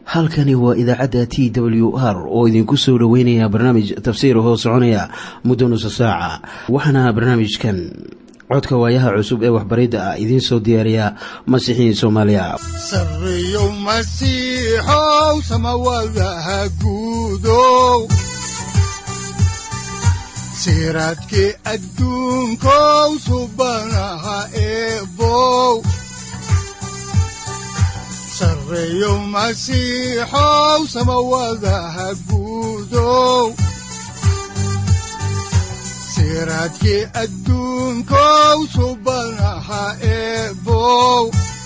halkani waa idaacadda t w r oo idinku soo dhoweynaya barnaamij tafsiir hoo soconaya muddo nusa saaca waxaana barnaamijkan codka waayaha cusub ee waxbaridda ah idiin soo diyaariya masiixiin soomaaliya sareyow masiixow samawadaha guudow siraadkii adduunkow subanaha eebow sareyow masiixow samawadaha guudow siraadkii adduunkow subanaha eebow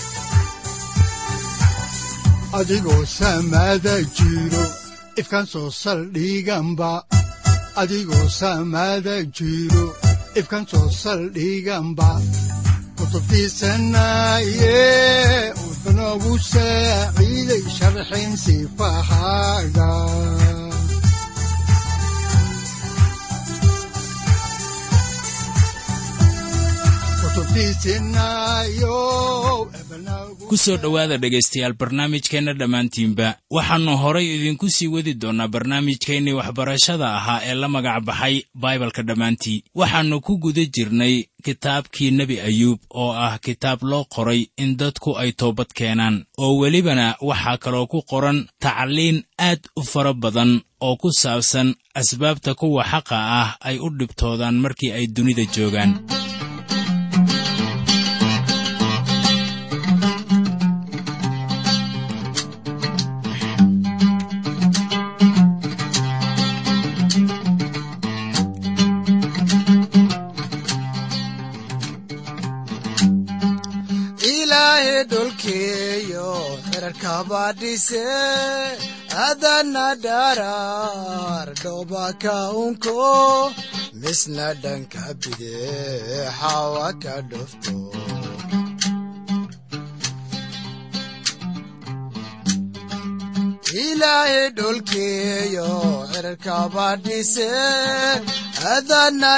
adigoo samada jiro ifkaan soo saldhiganba adigoo samada jiro ifkaan soo saldhiganba kutubtiisanaye udanogu saaciiday sharxin sifahaaga ku soo dhowaada dhegaystayaal barnaamijkeenna dhammaantiinba waxaannu horay idinku sii wadi doonnaa barnaamijkeennii waxbarashada ahaa ee la magac baxay baibalka dhammaantii waxaannu ku guda jirnay kitaabkii nebi ayuub oo ah kitaab loo qoray in dadku ay toobad keenaan oo welibana waxaa kaloo ku qoran tacliin aad u fara badan oo ku saabsan asbaabta kuwa xaqa ah ay u dhibtoodaan markii ay dunida joogaan kabadhise adana dharar dhobaka unko misna dhanka bide xawa ka dhufto ilaahe dholkeeyo xerarkabadhise adana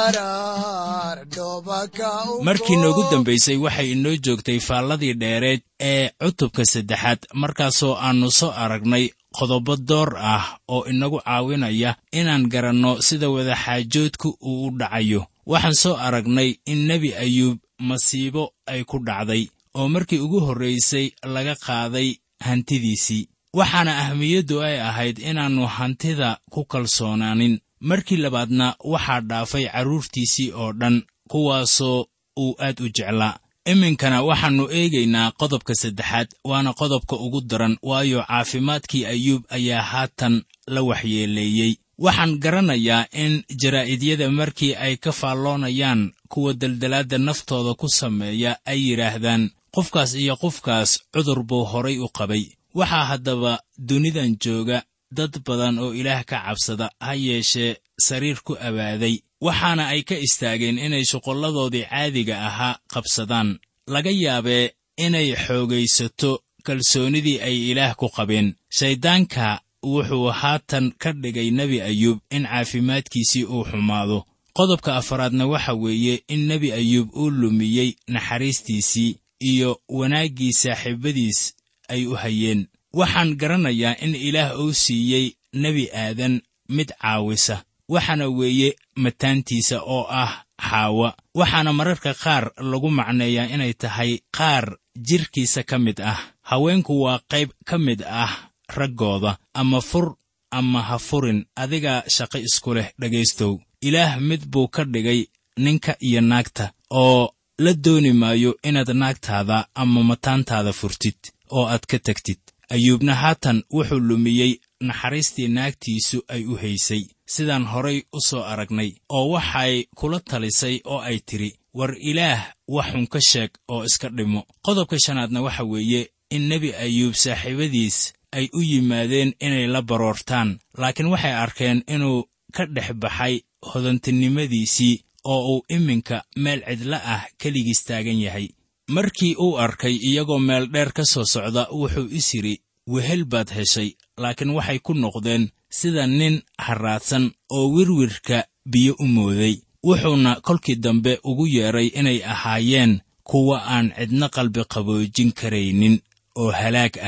dharar dhobaka markii noogu dambaysay waxay inoo joogtay faalladii dheereed ee cutubka saddexaad markaasoo aannu soo aragnay qodobo door ah oo inagu caawinaya inaan garanno sida wadaxaajoodku uu u dhacayo waxaan soo aragnay in nebi ayuub masiibo ay ku dhacday oo markii ugu horraysay laga qaaday hantidiisii waxaana ahmiyaddu ay ahayd inaannu hantida ku kalsoonaanin markii labaadna waxaa dhaafay carruurtiisii oo dhan kuwaasoo uu aad u jeclaa iminkana waxaannu eegaynaa qodobka saddexaad waana qodobka ugu daran waayo caafimaadkii ayuub ayaa haatan la waxyeeleeyey waxaan garanayaa in jaraa'idyada markii ay ka faalloonayaan kuwa deldelaadda naftooda ku sameeya ay yidhaahdaan qofkaas iyo qofkaas cudur buu horay u qabay waxaa haddaba dunidan jooga dad badan oo ilaah ka cabsada ha yeeshee sariir ku abaaday waxaana ay ka istaageen inay shuqulladoodii caadiga ahaa qabsadaan laga yaabee inay xoogaysato kalsoonidii ay ilaah ku qabeen shayddaanka wuxuu haatan ka dhigay nebi ayuub in caafimaadkiisii uu xumaado qodobka afaraadna waxa weeye in nebi ayuub uu lumiyey naxariistiisii iyo wanaaggii saaxiibadiis ay u hayeen waxaan garanayaa in ilaah uu siiyey nebi aadan mid caawisa waxaana weeye mataantiisa oo ah xaawa waxaana mararka qaar lagu macneeyaa inay tahay qaar jidhkiisa ka mid ah haweenku waa qayb ka mid ah raggooda ama fur ama ha furin adigaa shaqo isku leh dhegaystow ilaah mid buu ka dhigay ninka iyo naagta oo la dooni maayo inaad naagtaada ama mataantaada furtid oo aad ka tegtid ayuubna haatan wuxuu lumiyey naxariistii naagtiisu ay u haysay sidaan horay u soo aragnay oo waxay kula talisay oo ay tidhi war ilaah wax xun ka sheeg oo iska dhimo qodobka shanaadna waxa weeye in nebi ayuub saaxiibadiis ay u yimaadeen inay la baroortaan laakiin waxay arkeen inuu ka dhex baxay hodantinimadiisii oo uu iminka meel cidla ah keligiis taagan yahay markii uu arkay iyagoo meel dheer ka soo socda wuxuu is yidhi wehel baad heshay laakiin waxay ku noqdeen sida nin harraadsan oo wirwirka biyo u mooday wuxuuna kolkii dambe ugu yeedhay inay ahaayeen kuwa aan cidna qalbi qaboojin karaynin oo halaag ah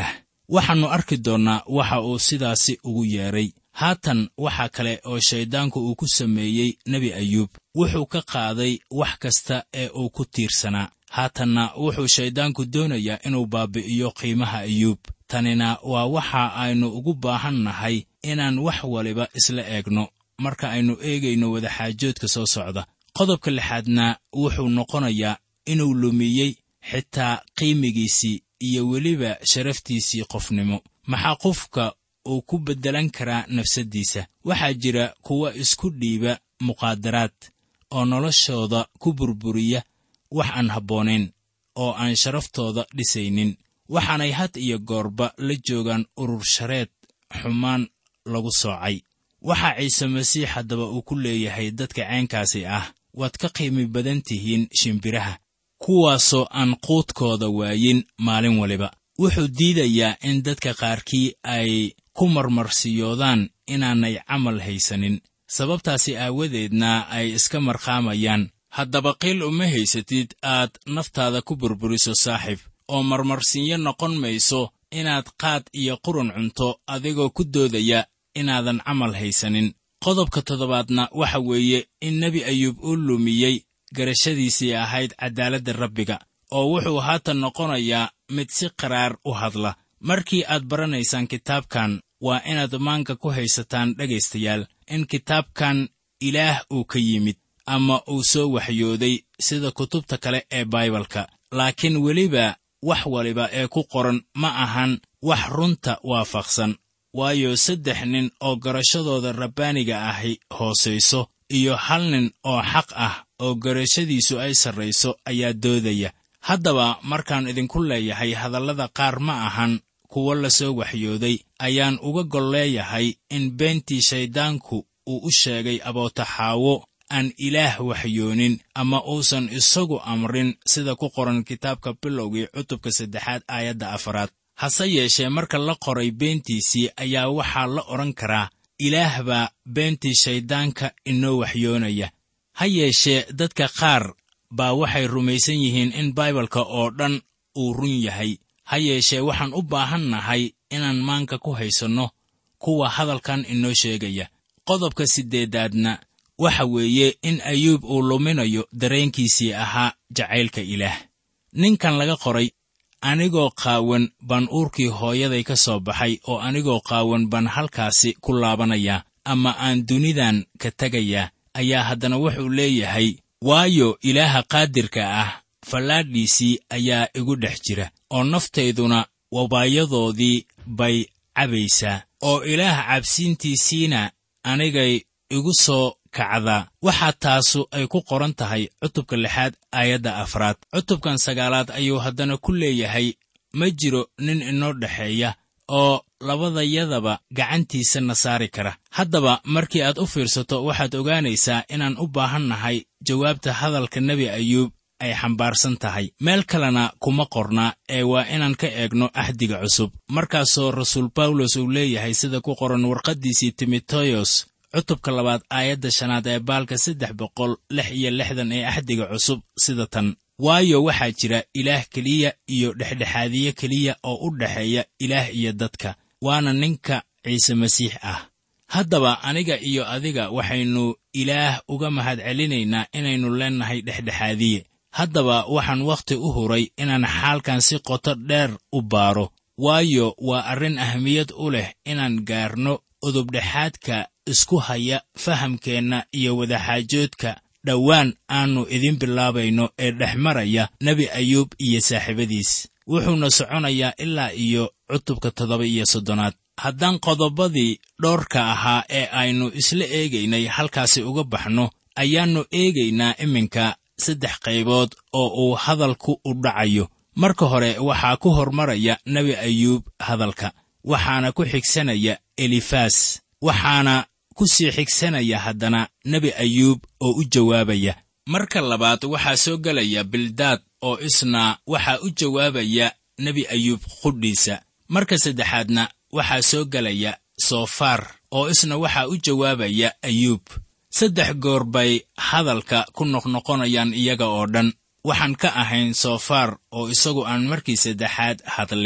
waxaannu arki doonnaa waxa uu sidaasi ugu yeedhay haatan waxa kale oo shayddaanku uu ku sameeyey nebi ayuub wuxuu ka qaaday wax kasta ee uu ku tiirsanaa haatanna wuxuu shayddaanku doonayaa inuu baabi'iyo qiimaha ayuub tanina waa waxa aynu ugu baahan nahay inaan wax waliba isla eegno marka aynu eegayno wadaxaajoodka soo socda qodobka lixaadna wuxuu noqonayaa inuu lumiyey xitaa qiimigiisii iyo weliba sharaftiisii qofnimo maxaa qofka uu ku beddelan karaa nafsaddiisa waxaa jira kuwa isku dhiiba muqaadaraad oo noloshooda ku burburiya wax aan habboonayn oo aan sharaftooda dhisaynin waxaanay had iyo goorba la joogaan urur shareed xumaan lagu soocay waxaa ciise masiix haddaba uu ku leeyahay dadka ceenkaasi ah waad ka qiimi badan tihiin shimbiraha kuwaasoo aan quudkooda waayin maalin waliba wuxuu diidayaa in dadka qaarkii ay ku marmarsiyoodaan inaanay camal haysanin sababtaasi aawadeedna ay iska marqaamayaan haddaba qiil uma haysatid aad naftaada ku burburiso saaxiib oo marmarsiinyo noqon mayso inaad qaad iyo qurun cunto adigoo ku doodaya inaadan camal haysanin qodobka toddobaadna waxa weeye in nebi ayuub uu lumiyey garashadiisii ahayd caddaaladda rabbiga oo wuxuu haatan noqonayaa mid si qaraar u hadla markii aad baranaysaan kitaabkan waa inaad maanka ku haysataan dhegaystayaal in kitaabkan ilaah uu ka yimid ama uu soo waxyooday sida kutubta kale ee baibalka laakiin weliba wax waliba ee ku qoran ma ahan wax runta waafaqsan waayo saddex nin oo garashadooda rabbaaniga ahi hoosayso iyo hal nin oo xaq ah oo garashadiisu ay sarrayso ayaa doodaya haddaba markaan idinku leeyahay hadallada qaar ma ahan kuwo la soo waxyooday ayaan uga gol leeyahay in beentii shayddaanku uu u sheegay abootaxaawo aan ilaah waxyoonin ama uusan isagu amrin sida ku qoran kitaabka bilowgii cutubka saddexaad aayadda afaraad hase yeeshee marka la qoray beentiisii ayaa waxaa la odhan karaa ilaah baa beentii shayddaanka inoo waxyoonaya ha yeeshee dadka qaar baa waxay rumaysan yihiin in baibalka oo dhan uu run yahay ha yeeshee waxaan u baahan nahay inaan maanka ku haysanno kuwa hadalkan inoo sheegaya qodobka siddeedaadna waxa weeye in ayuub uu luminayo dareenkiisii ahaa jacaylka ilaah ninkan laga qoray anigoo qaawan baan uurkii hooyaday ka soo baxay oo anigoo qaawan baan halkaasi ku laabanayaa ama aan dunidan ka tegayaa ayaa haddana wuxuu leeyahay waayo ilaaha qaadirka ah fallaadhiisii ayaa igu dhex jira oo naftayduna wabaayadoodii bay cabaysaa oo ilaah cabsiintiisiina anigay igu soo kacdaa waxaa taasu ay ku qoran tahay cutubka lixaad aayadda afraad cutubkan sagaalaad ayuu haddana ku leeyahay ma jiro nin inoo dhexeeya oo labadayadaba gacantiisa na saari kara haddaba markii aad u fiirsato waxaad ogaanaysaa inaan u baahan nahay jawaabta hadalka nebi ayuub ay xambaarsan tahay meel kalena kuma qorna ee waa inaan ka eegno axdiga cusub markaasoo rasuul bawlos uu leeyahay sida ku qoran warqaddiisii timoteyos cutubka labaad aayadda shanaad ee baalka saddex boqol lix iyo lixdan ee axdiga cusub sida tan waayo waxaa jira ilaah keliya iyo dhexdhexaadiye keliya oo u dhexeeya ilaah iyo dadka waana ninka ciise masiix ah haddaba aniga iyo adiga waxaynu ilaah uga mahadcelinaynaa inaynu leennahay dhexdhexaadiye haddaba waxaan wakhti u huray inaan xaalkan si qoto dheer u baaro waayo waa arrin ahmiyad u leh inaan gaarno udubdhexaadka isku haya fahamkeenna iyo wadaxaajoodka dhowaan aannu idin bilaabayno ee dhex maraya nebi ayuub iyo saaxiibadiis wuxuuna soconayaa ilaa iyo cutubka toddoba iyo soddonaad haddaan qodobadii dhowrka ahaa ee aynu isla eegaynay halkaasi uga baxno ayaannu eegaynaa iminka saddex qaybood oo uu hadalku u dhacayo marka hore waxaa ku hormaraya nebi ayuub hadalka waxaana ku xigsanaya elifaas waxaana ku sii xigsanaya haddana nebi ayuub oo u jawaabaya marka labaad waxaa soo gelaya bildaad oo isna waxaa u jawaabaya nebi ayuub qudhiisa marka saddexaadna waxaa soo gelaya soofaar oo isna waxaa u jawaabaya ayuub saddex goor bay hadalka ku noqnoqonayaan iyaga oo dhan waxaan ka ahayn soofaar oo isagu aan markii saddexaad hadlin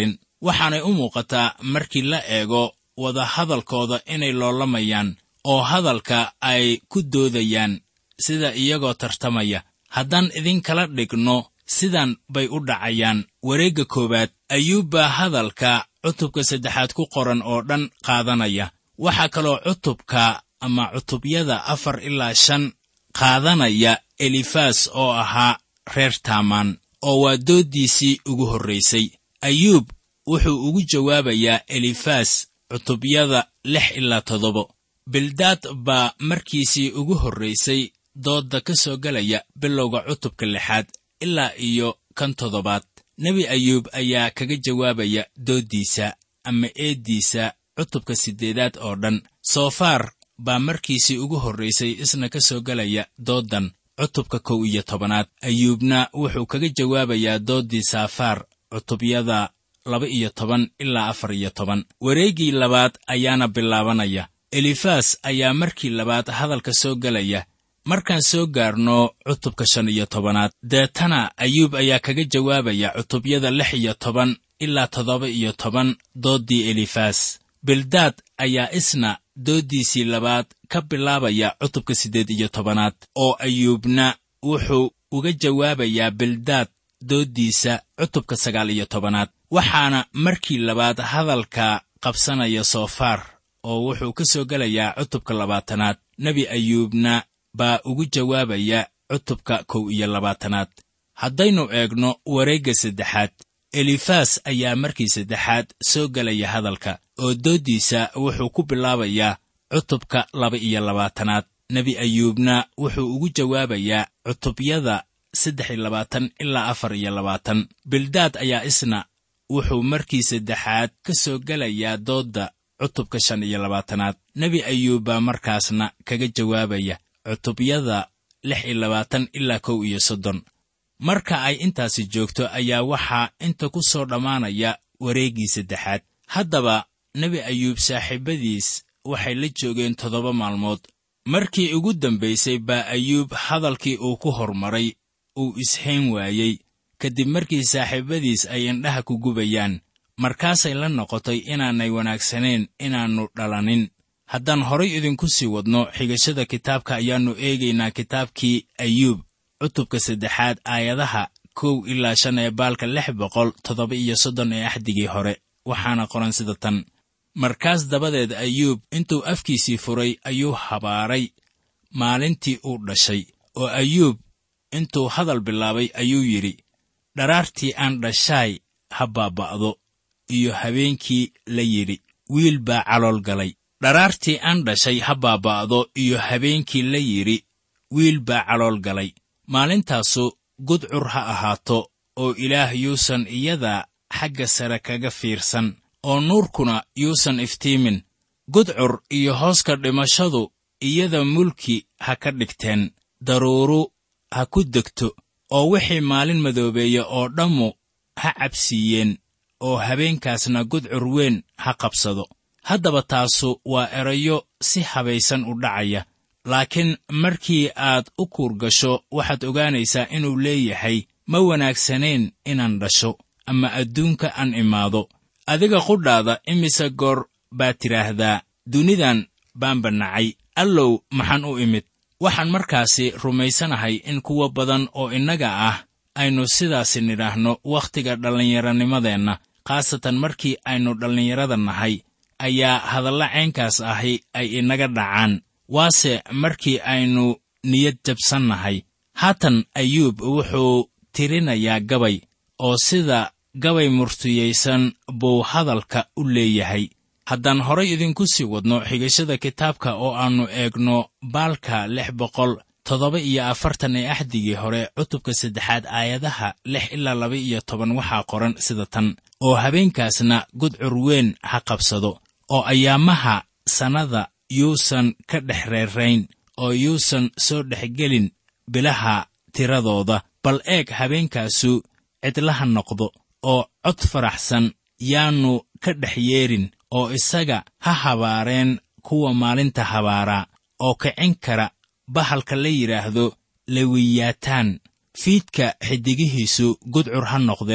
waxaanay u muuqataa markii la eego wadahadalkooda inay loolamayaan oo hadalka ay ku doodayaan sida iyagoo tartamaya haddaan idinkala dhigno sidan bay u dhacayaan wareegga koowaad ayuub baa hadalka cutubka saddexaad ku qoran oo dhan qaadanaya waxaa kaloo cutubka ama cutubyada afar ilaa shan qaadanaya elifas oo ahaa reer taamaan oo waa dooddiisii ugu horraysay ayuub wuxuu ugu jawaabayaa elifas cutubyada lix ilaa toddobo bildaad baa markiisii ugu horraysay doodda ka soo gelaya bilowga cutubka lixaad ilaa iyo kan toddobaad nebi ayuub ayaa kaga jawaabaya dooddiisa ama eeddiisa cutubka siddeedaad oo dhan soofaar baa markiisii ugu horraysay isna ka soo gelaya dooddan cutubka kow iyo tobanaad ayuubna wuxuu kaga jawaabayaa dooddii saafaar cutubyada laba iyo toban ilaa afar iyo toban wareeggii labaad ayaana bilaabanaya elifas ayaa markii labaad hadalka soo gelaya markaan soo gaarno cutubka shan iyo tobanaad deetana ayuub ayaa kaga jawaabaya cutubyada lix iyo toban ilaa toddoba iyo toban dooddii elifas bildaad ayaa isna dooddiisii labaad ka bilaabaya cutubka siddeed iyo tobanaad oo ayuubna wuxuu uga jawaabayaa bildaad dooddiisa cutubka sagaal iyo tobanaad waxaana markii labaad hadalka qabsanaya soofaar oo wuxuu ka soo gelayaa cutubka labaatanaad nebi ayuubna baa ugu jawaabaya cutubka kow iyo labaatanaad haddaynu eegno wareegga saddexaad elifas ayaa markii saddexaad soo gelaya hadalka oo dooddiisa wuxuu ku bilaabayaa cutubka laba iyo labaatanaad nebi ayuubna wuxuu ugu jawaabayaa cutubyada saddex iyo labaatan ilaa afar iyo labaatan bildaad ayaa isna wuxuu markii saddexaad ka soo gelayaa doodda cutubka shan iyo labaatanaad nebi ayuub baa markaasna kaga jawaabaya cutubyada lix iyo labaatan ilaa kow iyo soddon marka ay intaasi joogto ayaa waxaa inta ku soo dhammaanaya wareeggii saddexaad haddaba nebi ayuub saaxiibadiis waxay la joogeen toddoba maalmood markii ugu dambaysay baa ayuub hadalkii uu ku hormaray uu ishayn waayey kadib markii saaxiibadiis ay indhaha ku gubayaan markaasay la noqotay inaanay wanaagsanayn inaannu dhalanin haddaan horay idinku sii wadno xigashada kitaabka ayaannu eegaynaa kitaabkii ayuub cutubka saddexaad aayadaha kow ilaa shan ee baalka lix boqol toddoba iyo soddon ee axdigii hore waxaana qoran sida tan markaas dabadeed ayuub intuu afkiisii furay ayuu habaaray maalintii uu dhashay oo ayuub intuu hadal bilaabay ayuu yidhi dharaartii aan dhashaay ha baaba'do iyo habeenkii la yidhi wiil baa calool galay dharaartii aan dhashay ha baaba'do iyo habeenkii la yidhi wiil baa calool galay maalintaasu gudcur ha ahaato oo ilaah yuusan iyada xagga sare kaga fiirsan oo nuurkuna yuusan iftiimin gudcur iyo hooska dhimashadu iyada mulki ha ka dhigteen daruuru ha ku degto oo wixii maalin madoobeeya oo dhammu ha cabsiiyeen oo habeenkaasna gudcur weyn ha qabsado haddaba taasu waa erayo si habaysan u dhacaya laakiin markii aad u kuur gasho waxaad ogaanaysaa inuu leeyahay ma wanaagsanayn inaan dhasho ama adduunka aan imaado adiga qudhaada imise goor baad tidhaahdaa dunidan baan bannacay allow maxaan u imid waxaan markaasi rumaysanahay in kuwa badan oo innaga ah aynu sidaasi nidhaahno wakhtiga dhallinyaranimadeenna khaasatan markii aynu dhallinyarada nahay ayaa hadalla caynkaas ahi ay inaga dhacaan waase markii aynu niyad jabsannahay haatan ayuub wuxuu tirinayaa gabay oo sida gabay murtiyaysan buu hadalka u leeyahay haddaan horay idinku sii wadno xigashada kitaabka oo aannu eegno baalka lix boqol toddoba iyo afartan ee axdigii hore cutubka saddexaad aayadaha lix ilaa laba iyo toban waxaa qoran sida tan oo habeenkaasna gudcur weyn ha qabsado oo ayaamaha sannada yuusan ka dhex reerayn oo yuusan soo dhexgelin bilaha tiradooda bal eeg habeenkaasu cidlaha noqdo oo cod faraxsan yaannu ka dhex yeerin oo isaga ha habaareen kuwa maalinta habaaraa oo kicin kara bahalka la yidhaahdo lewiyaataan fiidka xiddigihiisu gudcur ha noqdeen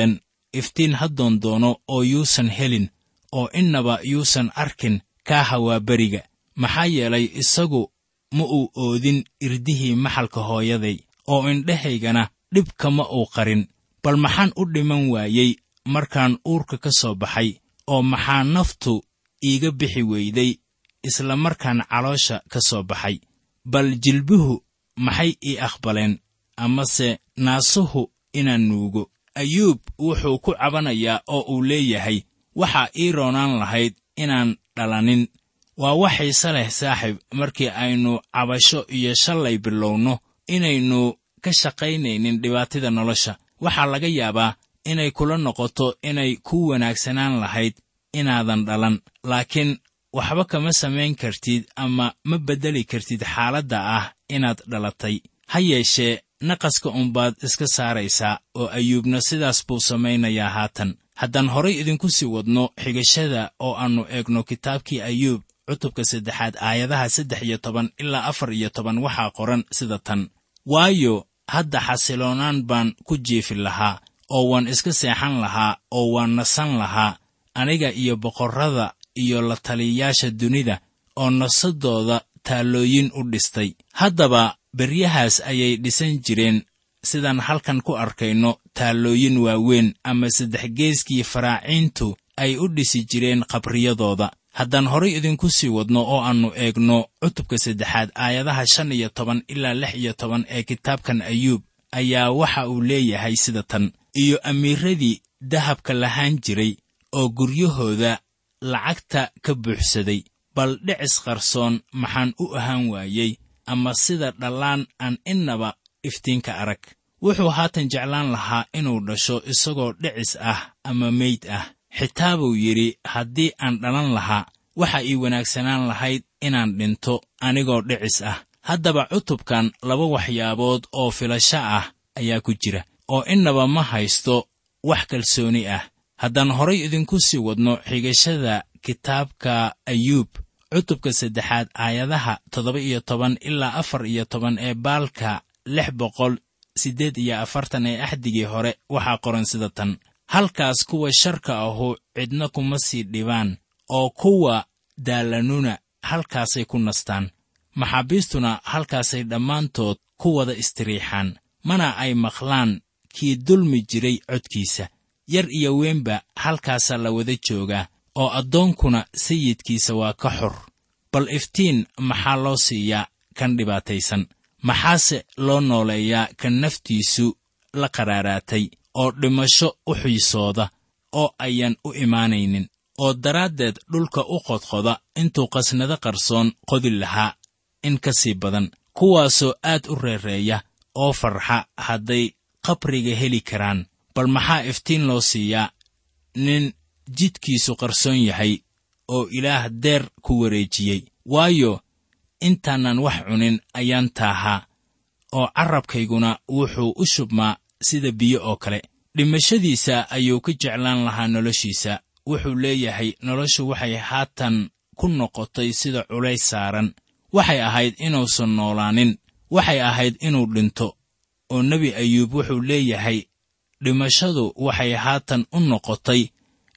iftiin haddoon doono oo yuusan helin oo innaba yuusan arkin kaaha waa beriga maxaa yeelay isagu ma uu oodin irdihii maxalka hooyaday oo indhahaygana dhib kama uu qarin bal maxaan u dhiman waayey markaan uurka ka soo baxay oo maxaa naftu iiga bixi weyday isla markaan caloosha ka soo baxay bal jilbuhu maxay ii aqbaleen amase naasuhu inaan nuugo ayuub wuxuu ku cabanayaa oo uu leeyahay waxaa ii roonaan lahayd inaan dhalanin waa wax xiise leh saaxiib markii aynu cabasho iyo shallay bilowno inaynu ka shaqaynaynin dhibaatida nolosha waxaa laga yaabaa inay kula noqoto inay ku wanaagsanaan lahayd inaadan dhalan laakiin waxba kama samayn kartid ama ma beddeli kartid xaaladda ah inaad dhalatay ha yeeshee naqaska unbaad iska saaraysaa oo ayuubna sidaas buu samaynayaa haatan haddaan horay idinku sii wadno xigashada oo aannu eegno kitaabkii ayuub cutubka saddexaad aayadaha saddex iyo toban ilaa afar iyo toban waxaa qoran sida tan waayo hadda xasiloonaan baan ku jiifi lahaa oo waan iska seexan lahaa oo waan nasan lahaa aniga iyo boqorrada iyo la taliyayaasha dunida oo nasadooda taallooyin u dhistay haddaba beryahaas ayay dhisan jireen sidaan halkan ku arkayno taallooyin waaweyn ama saddexgeeskii faraaciintu ay u dhisi jireen qabriyadooda haddaan horay idinku sii wadno oo aannu eegno cutubka saddexaad aayadaha shan iyo toban ilaa lix iyo toban ee kitaabkan ayuub ayaa waxa uu leeyahay sida tan iyo amiiradii dahabka lahaan jiray oo guryahooda lacagta ka buuxsaday bal dhicis qarsoon maxaan u ahaan waayey ama sida dhallaan aan innaba iftiinka arag wuxuu haatan jeclaan lahaa inuu dhasho isagoo dhicis ah ama meyd ah xitaa buu yidhi haddii aan dhalan lahaa waxa ii wanaagsanaan lahayd inaan dhinto anigoo dhicis ah haddaba cutubkan laba waxyaabood oo filasho ah ayaa ku jira oo innaba ma haysto wax kalsooni ah haddaan horay idinku sii wadno xigashada kitaabka ayuub cutubka saddexaad aayadaha toddoba iyo toban ilaa afar iyo toban ee baalka lix boqol siddeed iyo afartan ee axdigii hore waxaa qoran sida tan halkaas kuwa sharka ahu cidna kuma sii dhibaan oo kuwa daallanuna halkaasay ku nastaan maxaabiistuna halkaasay dhammaantood ku wada istiriixaan mana ay maqlaan kii dulmi jiray codkiisa yar iyo weynba halkaasaa la wada joogaa oo addoonkuna sayidkiisa waa ka xor bal iftiin maxaa loo siiyaa kan dhibaataysan maxaase loo nooleeyaa kan naftiisu la qaraaraatay oo dhimasho u xiisooda oo ayaan u imaanaynin oo daraaddeed dhulka u qodqoda intuu qasnado qarsoon qodi lahaa in ka sii badan kuwaasoo aad u reereeya oo farxa hadday qabriga heli karaan bal maxaa iftiin loo siiyaa nin jidkiisu qarsoon yahay oo ilaah deer ku wareejiyey waayo intaanan wax cunin ayaan taahaa oo carrabkayguna wuxuu u shubmaa sida biyo oo kale dhimashadiisa ayuu ka jeclaan lahaa noloshiisa wuxuu leeyahay noloshu waxay haatan ku noqotay sida culays saaran waxay ahayd inuusan noolaanin waxay ahayd inuu dhinto oo nebi ayuub wuxuu leeyahay dhimashadu waxay haatan u noqotay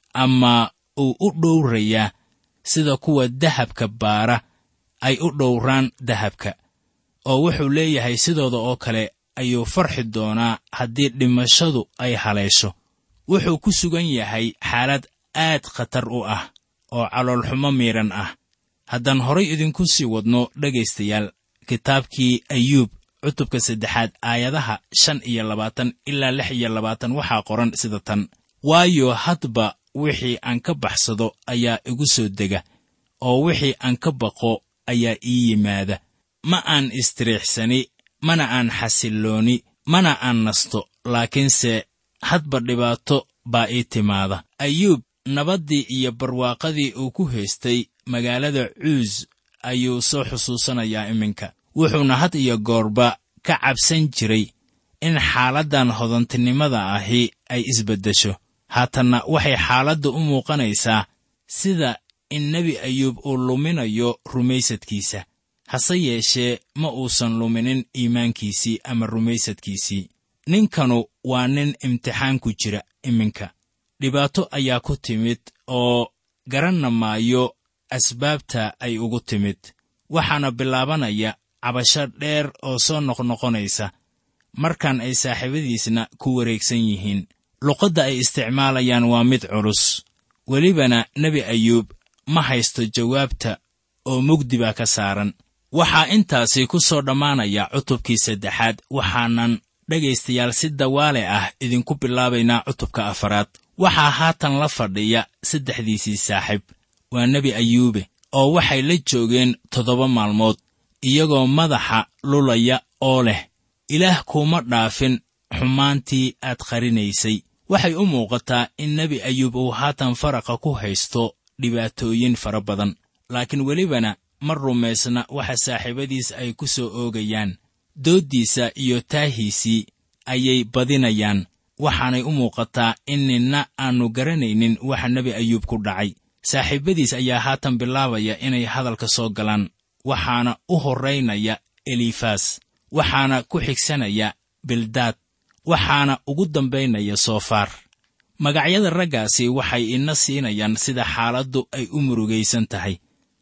ama uu u dhowrayaa sida kuwa dahabka baara ay u dhowraan dahabka oo wuxuu leeyahay sidooda oo kale ayuu farxi doonaa haddii dhimashadu ay haleesho wuxuu ku sugan yahay xaalad aad khatar u ah oo caloolxumo miidhan ah haddaan horay idinku sii wadno dhegaystayaal kitaabkii ayuub cutubka saddexaad aayadaha shan iyo labaatan ilaa lix iyo labaatan waxaa qoran sida tan waayo hadba wixii aan ka baxsado ayaa igu soo dega oo wixii aan ka baqo ayaa ii yimaada ma aan istiriixsani mana aan xasillooni mana aan nasto laakiinse hadba dhibaato baa ii timaada ayuub nabaddii iyo barwaaqadii uu ku haystay magaalada cuus ayuu soo xusuusanayaa iminka wuxuuna had iyo goorba ka cabsan jiray in xaaladdan hodantinimada ahi ay isbeddesho haatanna waxay xaaladda u muuqanaysaa sida in nebi ayuub uu luminayo rumaysadkiisa hase yeeshee ma uusan luminin iimaankiisii ama rumaysadkiisii ninkanu waa nin imtixaan ku jira iminka dhibaato ayaa ku timid oo garanna maayo asbaabta ay ugu timid waxaana bilaabanaya cabasho dheer oo soo noqnoqonaysa markan ay saaxiibadiisna ku wareegsan yihiin luqadda ay isticmaalayaan waa mid culus welibana nebi ayuub ma haysto jawaabta oo mugdi baa ka saaran waxaa intaasi ku soo dhammaanaya cutubkii saddexaad waxaanan dhegaystayaal si dawaale ah idinku bilaabaynaa cutubka afaraad waxaa haatan la fadhiya saddexdiisii saaxiib waa nebi ayuube oo waxay la joogeen toddoba maalmood iyagoo madaxa lulaya oo leh ilaah kuuma dhaafin xumaantii aad qarinaysay waxay u muuqataa in nebi ayuub uu haatan faraqa ku haysto dhibaatooyin fara badan laakiin welibana ma rumaysna waxa saaxiibadiis ay ku soo oogayaan dooddiisa iyo taahiisii ayay badinayaan waxaanay u muuqataa in ninna aannu garanaynin waxa nebi ayuub ku dhacay saaxiibbadiis ayaa haatan bilaabaya inay hadalka soo galaan waxaana u horraynaya elifas waxaana ku xigsanaya bildaad waxaana ugu dambaynaya soofaar magacyada raggaasi waxay ina siinayaan sida xaaladdu ay u murugaysan tahay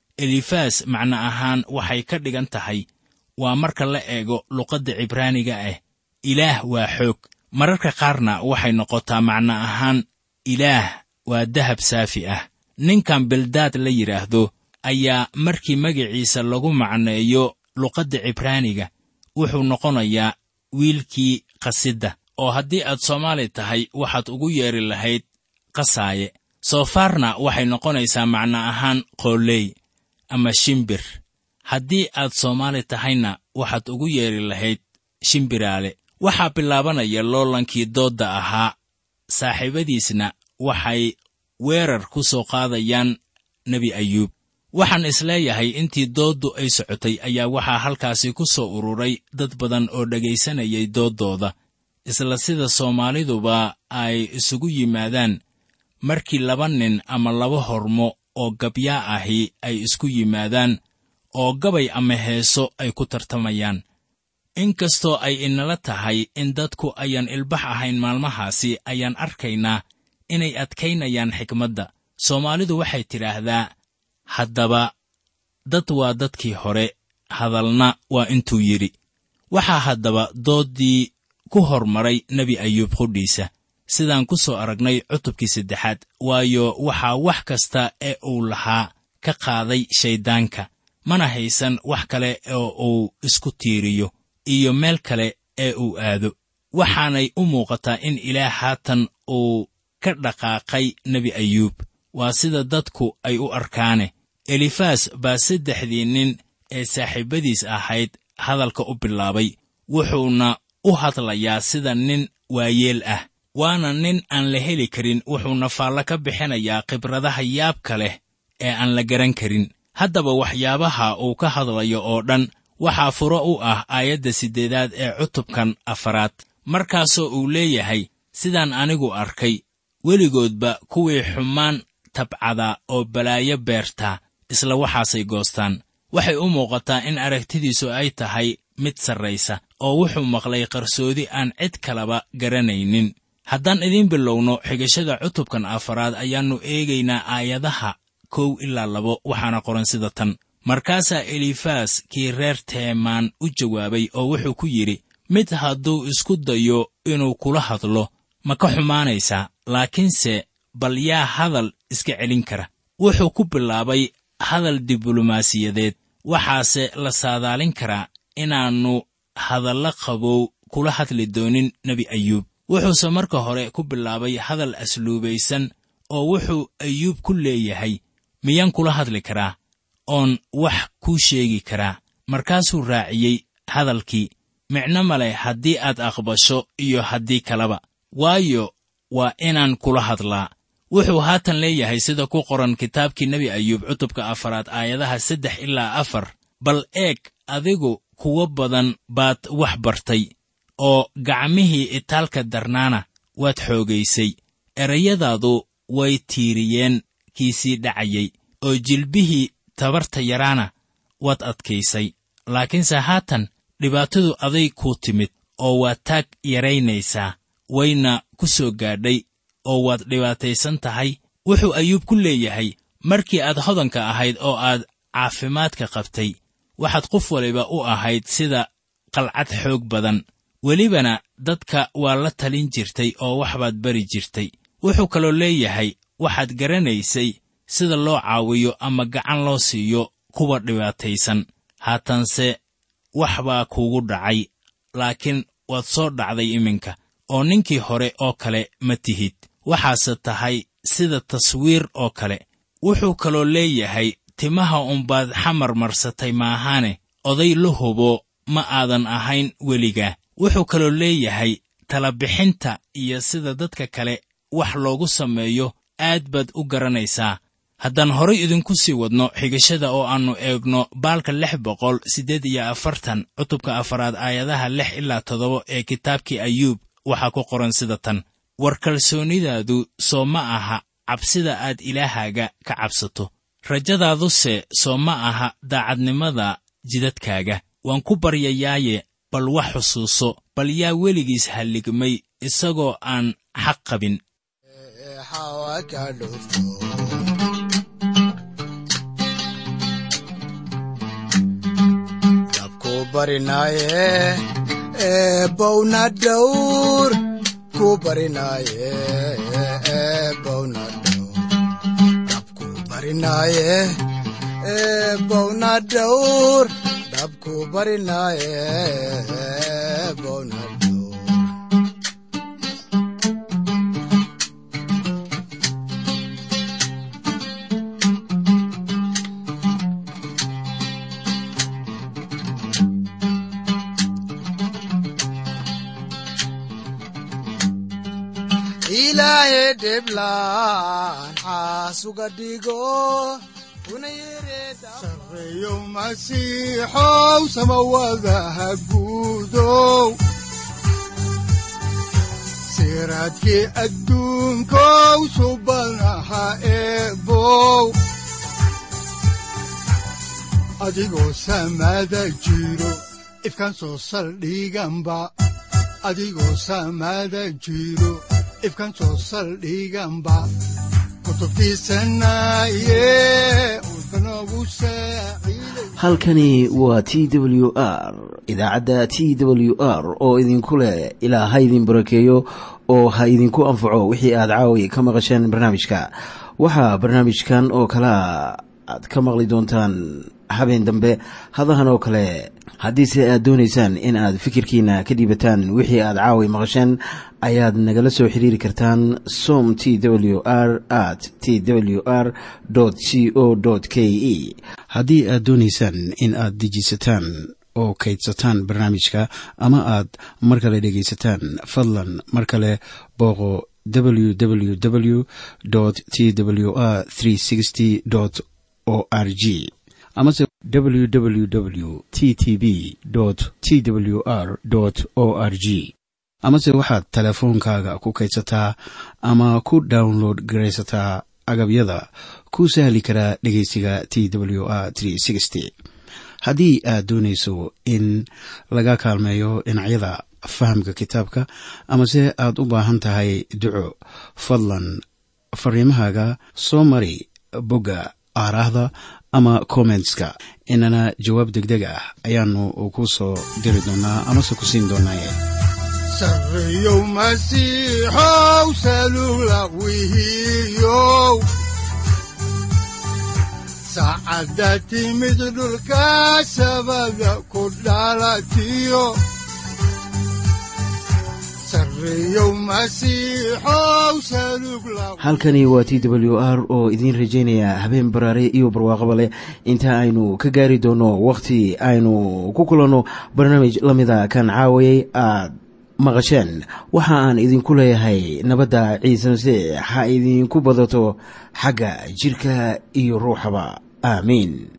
elifas macno ahaan waxay ka dhigan tahay waa marka la eego luqadda cibraaniga ah ilaah waa xoog mararka qaarna waxay noqotaa macno ahaan ilaah waa dahab saafi ah ninkan bildaad la yidhaahdo ayaa markii magaciisa lagu macneeyo luqadda cibraaniga wuxuu noqonayaa wiilkii qasidda oo haddii aad soomaali tahay waxaad ugu yeedhi lahayd qasaaye soofaarna waxay noqonaysaa macno ahaan qooley ama shimbir haddii aad soomaali tahayna waxaad ugu yeedhi lahayd shimbiraale waxaa bilaabanaya loolankii doodda ahaa saaxiibadiisna waxay weerar ku soo qaadayaan nebi ayuub waxaan isleeyahay intii dooddu ay socotay ayaa waxaa halkaasi ku soo ururay dad badan oo dhegaysanayay dooddooda isla sida soomaaliduba ay isugu yimaadaan markii laba nin ama laba hormo oo gabyaa ahi ay isku yimaadaan oo gabay ama heeso ay ku tartamayaan inkastoo ay inala tahay in dadku ayaan ilbax ahayn maalmahaasi ayaan arkaynaa inay adkaynayaan xikmadda soomaalidu waxay tidhaahdaa haddaba dad waa dadkii hore hadalna waa intuu yidhi waxaa haddaba dooddii ku hormaray nebi ayuub qudhiisa sidaan ku soo aragnay cutubkii saddexaad waayo waxaa wax kasta ee uu lahaa ka qaaday shayddaanka mana haysan wax kale oo uu isku tiiriyo iyo meel kale ee uu aado waxaanay u muuqataa in ilaah haatan uu ka dhaqaaqay nebi ayuub waa sida dadku ay u arkaane elifas baa saddexdii nin ee saaxiibbadiis ahayd hadalka u bilaabay wuxuuna u hadlayaa sida nin waayeel ah waana nin aan la heli karin wuxuuna faallo ka bixinayaa khibradaha yaabka leh ee aan la garan karin haddaba waxyaabaha uu ka hadlayo oo dhan waxaa furo u ah aayadda siddeedaad ee cutubkan afaraad markaasoo uu leeyahay sidaan anigu arkay weligoodba kuwii xumaan tabcada oo balaayo beertaa isla waxaasay goostaan waxay u muuqataa in aragtidiisu ay tahay mid sarraysa oo wuxuu maqlay qarsoodi aan cid kalaba garanaynin haddaan idiin bilowno xigashada cutubkan afaraad ayaannu eegaynaa aayadaha kow ilaa labo waxaana qoran sida tan markaasaa elifas kii reer teemaan u jawaabay oo wuxuu ku yidhi mid hadduu isku dayo inuu kula hadlo ma ka xumaanaysaa laakiinse bal yaa hadal iska celin kara wuxuu ku bilaabay hadal diblomaasiyadeed waxaase la saadaalin karaa inaannu hadalla qabow kula hadli doonin nebi ayuub wuxuuse marka hore ku bilaabay hadal asluubaysan oo wuxuu ayuub ku leeyahay miyaan kula hadli karaa oon wax kuu sheegi karaa markaasuu raaciyey hadalkii micno ma leh haddii aad aqbasho iyo haddii kaleba waayo waa inaan kula hadlaa wuxuu haatan leeyahay sida ku qoran kitaabkii nebi ayuub cutubka afaraad aayadaha saddex ilaa afar bal eeg adigu kuwo badan baad wax bartay oo gacmihii itaalka darnaana waad xoogaysay erayadaadu way tiiriyeen kiisii dhacayay oo jilbihii tabarta yaraana waad adkaysay laakiinse haatan dhibaatadu aday kuu timid oo waa taag yaraynaysaa wayna ku soo gaadhay oo waad dhibaataysan tahay wuxuu ayuub ku leeyahay markii aad hodanka ahayd oo aad caafimaadka qabtay waxaad qof waliba u ahayd sida qalcad xoog badan welibana dadka waa la talin jirtay oo waxbaad bari jirtay wuxuu kaloo leeyahay waxaad garanaysay sida loo caawiyo ama gacan loo siiyo kuwa dhibaataysan haatanse wax baa kuugu dhacay laakiin waad soo dhacday iminka oo ninkii hore oo kale ma tihid waxaase tahay sida taswiir oo kale wuxuu kaloo leeyahay timaha unbaad xamar marsatay maahaane oday la hubo ma aadan ahayn weligaa wuxuu kaloo leeyahay talabixinta iyo sida dadka kale wax loogu sameeyo aad baad u garanaysaa haddaan horay idinku sii wadno xigashada oo aannu eegno baalka lix boqol siddeed iyo afartan cutubka afaraad aayadaha lix ilaa toddoba ee kitaabkii ayuub waxaa ku qoran sida tan war kalsoonidaadu soo ma aha cabsida aad ilaahaaga ka cabsato rajadaaduse soo ma aha daacadnimada jidadkaaga waan ku baryayaaye bal wax xusuuso bal yaa weligiis halligmay isagoo aan xaq qabin xawa ka dhufto dabku barinaaye eebowna dhowr ku barinaaye eebowna dhowr dabku barinaaye eebowna dhowr dabku barinaaye eebowna dhowr ilaahay dhiblaan xaasuga dhigo una yereeda sareeyo masiixow samawadaha guudow siraadkii adduunkow subanaha eebow adigoo samada jiro ifkaan soo saldhiganba adigoo samada jiro ifkaan soo saldhiganba kutubtiisanaye udbanogu saaciiday halkani waa t w r idaacadda t w r oo idinku leh ilaa ha idin barakeeyo oo ha idinku anfaco wixii aad caawi ka maqasheen barnaamijka waxaa barnaamijkan oo kalea aad ka maqli doontaan habeen dambe hadahan oo kale haddiise aad doonaysaan in aad fikirkiina ka dhiibataan wixii aad caawi maqasheen ayaad nagala soo xiriiri kartaan som t w r at t w r c o k e haddii aad doonaysaan in aad dejiisataan oo kaydsataan barnaamijka ama aad mar kale dhegaysataan fadlan mar kale booqo www t w r o r g amase www t t b t w r o r g amase waxaad teleefoonkaaga ku kaydsataa ama ku download garaysataa agabyada ku sahli karaa dhegeysiga t w r haddii aad doonayso in laga kaalmeeyo dhinacyada fahamka kitaabka amase aad u baahan tahay duco fadlan fariimahaaga soo mari bogga aaraahda ama kommentska inana jawaab degdeg ah ayaanu ku soo diri doonaa amase ku siin doonaaye sareeyow masiixow salula wihiyow saacadda timid dhulka sabada ku dhalatiyo sareeyow masiixow salug la halkani waa t w r oo idiin rajaynaya habeen baraare iyo barwaaqaba leh inta aynu ka gaari doono wakhti aynu ku kulanno barnaamij la mida kan caawayay aad maqasheen waxa aan idinku leeyahay nabadda ciise masiix ha idinku badato xagga jidhka iyo ruuxaba aamiin